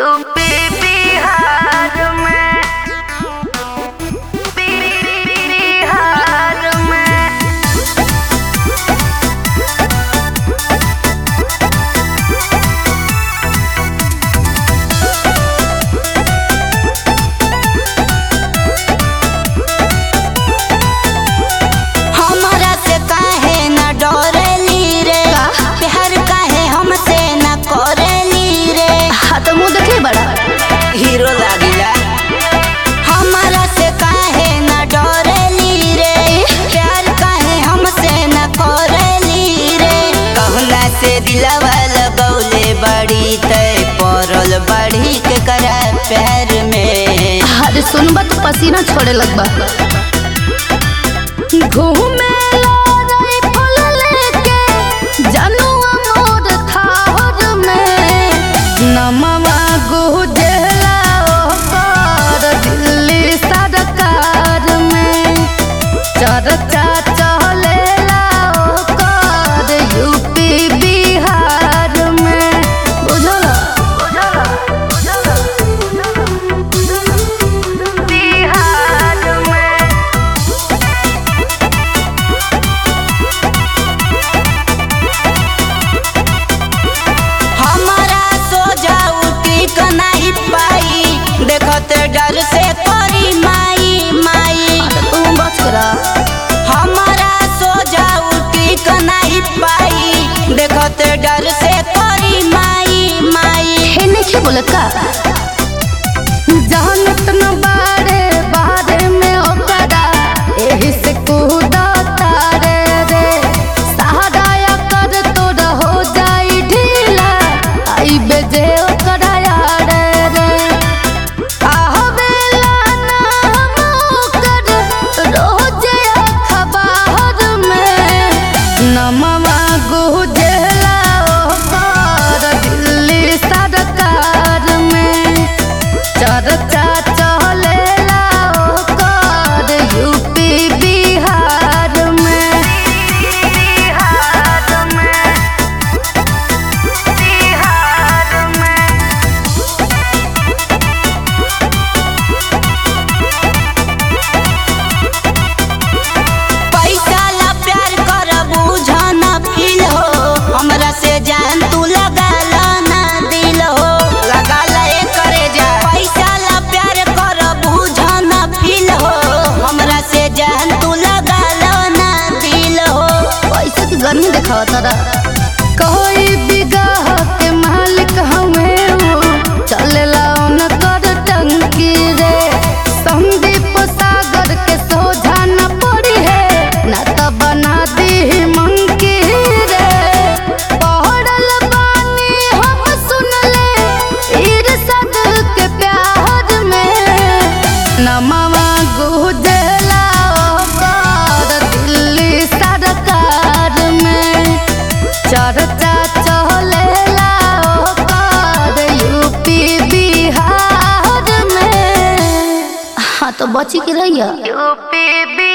UP Bihar में बिहार में हमरा से काहे न डरेली रे प्यार काहे हमसे न करेली रे हाँ तो मुंह देखले बड़ा हीरो लागिला हमरा से काहे न डरेली रे प्यार काहे हमसे न करेली रे कहला से दिलवा लगौले बड़ी तय पड़ल बड़ी के करा प्यार में अरे सुनबा तो पसीना छोड़े लगबा घूमे लाई फल लेके जनुआ मोर थाहर में नमवा गुजला ओकर दिल्ली सरकार में चर्चा चलेला ओकर यूपी बिहार में बुझला बिहार में हमारा सोजा उठी क नाही पाई देखत डर से करी माई माई तू बच करा हमारा सोजा उठी क नाही पाई देखत डर से करी माई माई हे नहीं बोलत का जानत न बारे बारे में ओकरा एही से कूदा तारे रे सहारा कर तोरा हो जाई ढीला आई बेजे ओकरा यार रे आहवेला नाम ओकर रोजे अखबार में नमवा गुजला ओकर दिल्ली सरकार में चर्चा चलेला ओकर यूपी बिहार में बिहार में बिहार में पैसा ला प्यार कर बुझना फील हो हमरा से जान तू लगा ला ना दिल हो लगा ला ए करे जा पैसा ला प्यार कर बुझना फील हो हमरा से जान तू लगा ला ना दिल हो पैसे की गर्मी दिखावा तारा कोई बिगाह के मालिक हमें हो चलेला उनकर टंकी रे संदीप सागर के सोझा न पड़ी है न तो बना दी मंकी रे पढ़ल बानी हम सुन ले इरसद के प्यार में नमवा गुजला ओकर दिल्ली सरकार में चर्चा चलेला ओकर यूपी बिहार में हाँ तो बची के रहिया यूपी बिहार